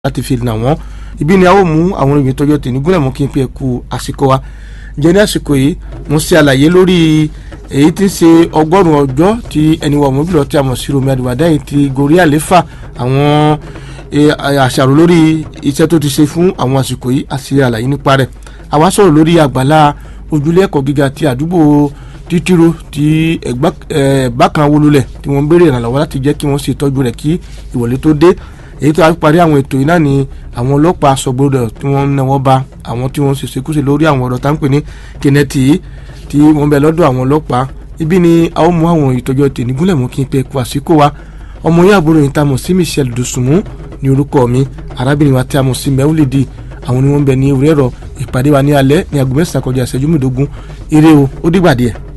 láti fi nà wọ́n ibi ni a ó mú àwọn ìròyìn tọjọ́ tì ní gúnlẹ̀ mú kí n pe ẹ̀kú àsìkò wa jẹ́ ní àsìkò yìí mo ṣe àlàyé lórí èyí tí ń ṣe ọgọ́rùn-ún ọjọ́ tí ẹni wà mọ́ bílọ̀ tí a mọ̀ sí Rọ̀mí Àdìwádá yìí ti gorí àléfà àwọn àṣàrò lórí iṣẹ́ tó ti ṣe fún àwọn àsìkò yìí àti àlàyé nípa rẹ̀ àwa sọ̀rọ̀ lórí àgbàlá ojúlé ẹ̀kọ́ gíga ti àdúgbò títíró ti ẹ̀gbá kan wó lulẹ̀ tí wọ́n ń béèrè ìrànlọ́wọ́ láti jẹ́ kí wọ́n ṣe ìtọ́jú rẹ̀ kí ìwọlé tó dé èyí tó a parí àwọn ètò yìí náà ni àwọn ọlọ́pàá sọgbọ́dọ̀ tí wọ́n ń náwó bá àwọn tí wọ́n ń ṣèṣekúṣe lórí àwọn ọ̀rọ̀ tá ń pè ní kẹ́nẹ́tì yìí tí wọ́n bẹ lọ́dọ̀ àwọn ọlọ́pàá ibi ni a ó mú àwọn ìtọ́jú tèmi gúnlẹ̀ mú kí n pe kó àsìkò wa ọmọ yẹn àbúrò yìí tá a mọ̀ sí Michelle Dosunmu ní orúkọ mi arábìnrin wa tí a mọ̀ sí mẹ́wúlìdì àwọn ni wọ́n bẹ ní orí ẹ̀rọ ìpàdé wa ní alẹ́ ní aago mẹ́sàn-án kọjá ìṣẹ́jú mẹ́ẹ̀ẹ́dógún eré o ó dìgbà díẹ̀.